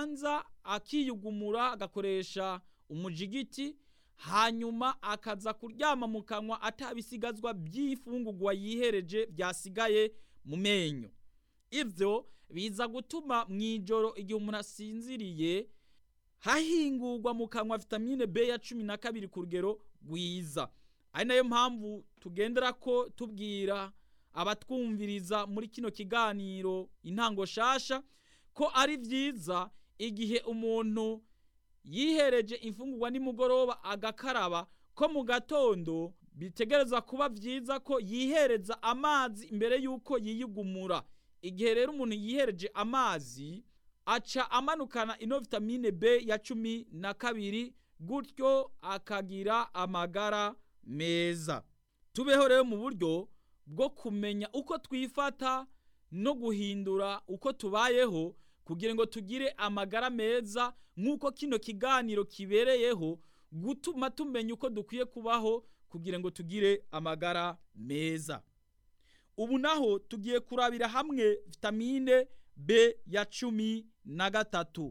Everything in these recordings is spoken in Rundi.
abanza akiyugumura agakoresha umujigiti hanyuma akaza kuryama mu kanwa atabisigazwa by'ifungurwa yihereje byasigaye mu menyo ivyo biza gutuma mu ijoro igihe umuntu asinziriye hahingurwa mu kanwa vitamine B ya cumi na kabiri ku rugero rwiza ari nayo mpamvu tugendera ko tubwira abatwumviriza muri kino kiganiro intango shasha ko ari vyiza igihe umuntu yihereje imfungurwa nimugoroba agakaraba ko mu gatondo bitegereza kuba vyiza ko yihereza amazi imbere yuko yiyugumura igihe rero umuntu yihereje amazi aca amanukana ino vitamine B ya cumi na kabiri gutyo akagira amagara meza tubeho rero mu buryo bwo kumenya uko twifata no guhindura uko tubayeho kugira ngo tugire amagara meza nk'uko kino kiganiro kibereyeho gutuma tumenya uko dukwiye kubaho kugira ngo tugire amagara meza ubu naho tugiye kurabira hamwe vitamine B ya cumi na gatatu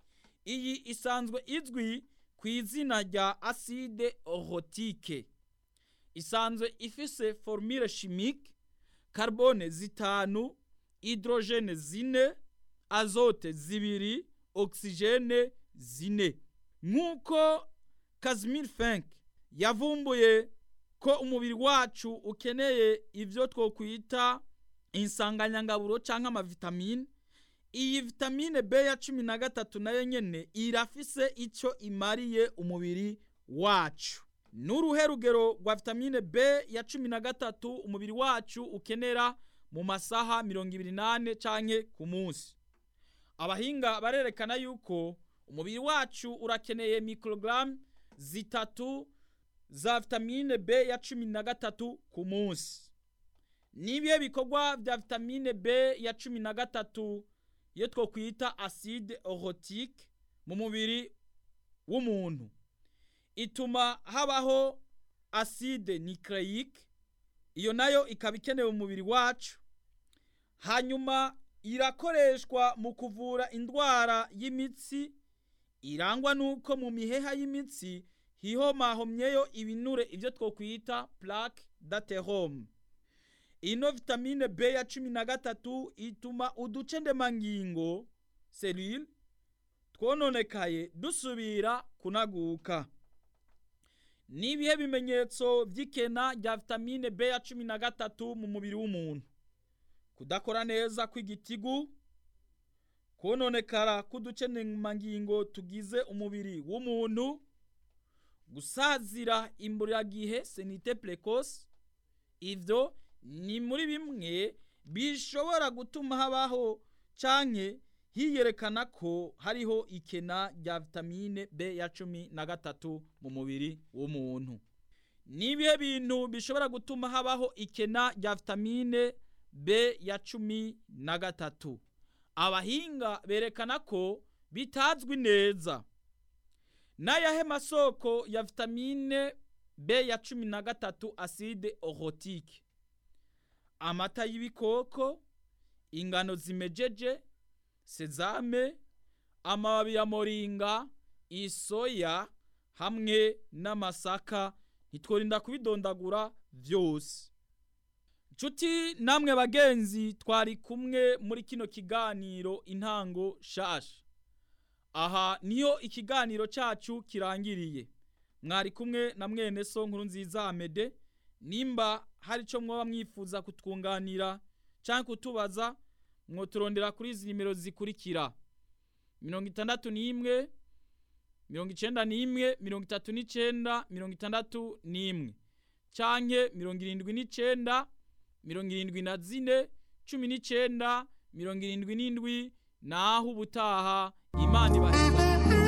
iyi isanzwe izwi ku izina rya acide orotike isanzwe ifise formule chimique carbone zitanu hydrogene zine azote zibiri oxygene zine nk'uko Casimir Fink yavumbuye ko umubiri wacu ukeneye ivyo twokwita insanganyangaburo canke amavitamine iyi vitamine B ya cumi na gatatu nayo nyene irafise ico imariye umubiri wacu n'uruhe rugero rwa vitamine B ya cumi na gatatu umubiri wacu ukenera mu masaha mirongo ibiri nane canke ku munsi abahinga barerekana yuko umubiri wacu urakeneye mikrogaramu zitatu za vitamine B ya cumi na gatatu ku munsi nibihe bikorwa vya vitamine B ya cumi na gatatu iyo twokwita acide orotike mu mubiri w'umuntu ituma habaho acide nucleique iyo nayo ikaba ikenewe mu mubiri wacu hanyuma irakoreshwa mu kuvura indwara y'imitsi irangwa nuko mu miheha y'imitsi hihomahomyeyo ibinure ivyo twokwita plaque d'athérome ino vitamine B ya cumi na gatatu ituma uduce ndemangingo selule twononekaye dusubira kunaguka nibihe bimenyetso vy'ikena rya vitamine B ya cumi na gatatu mu mubiri w'umuntu kudakora neza kw'igitigu kononekara k'uduce ndemangingo tugize umubiri w'umuntu gusazira imburagihe senite precoce ivyo ni muri bimwe bishobora gutuma habaho canke hiyerekana ko hariho ikena rya vitamine B ya cumi na gatatu mu mubiri w'umuntu nibihe bintu bishobora gutuma habaho ikena rya vitamine B ya cumi na gatatu abahinga berekana ko bitazwi neza n'ayahe masoko ya vitamine B ya cumi na gatatu acide orotike amata y'ibikoko ingano zimejeje sezame amababi ya moringa isoya hamwe n'amasaka ntitworinda kubidondagura vyose nshuti namwe bagenzi twari kumwe muri kino kiganiro intango shasha aha niyo ikiganiro cacu kirangiriye mwari kumwe na mwene so nkuru nziza amede nimba hari ico mwoba mwifuza kutwunganira canke kutubaza mwoturondera kuri izi nimero zikurikira mirongo itandatu n'imwe mirongo icenda n'imwe mirongo itatu n'icenda mirongo itandatu n'imwe canke mirongo irindwi n'icenda mirongo irindwi na zine cumi n'icenda mirongo irindwi n'indwi naho ubutaha imana ibaheza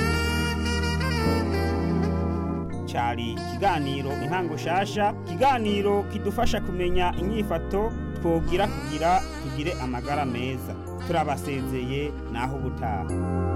cyari ikiganiro intango shasha ikiganiro kidufasha kumenya inyifato twogira kugira tugire amagara meza turabasezeye naho ubutaha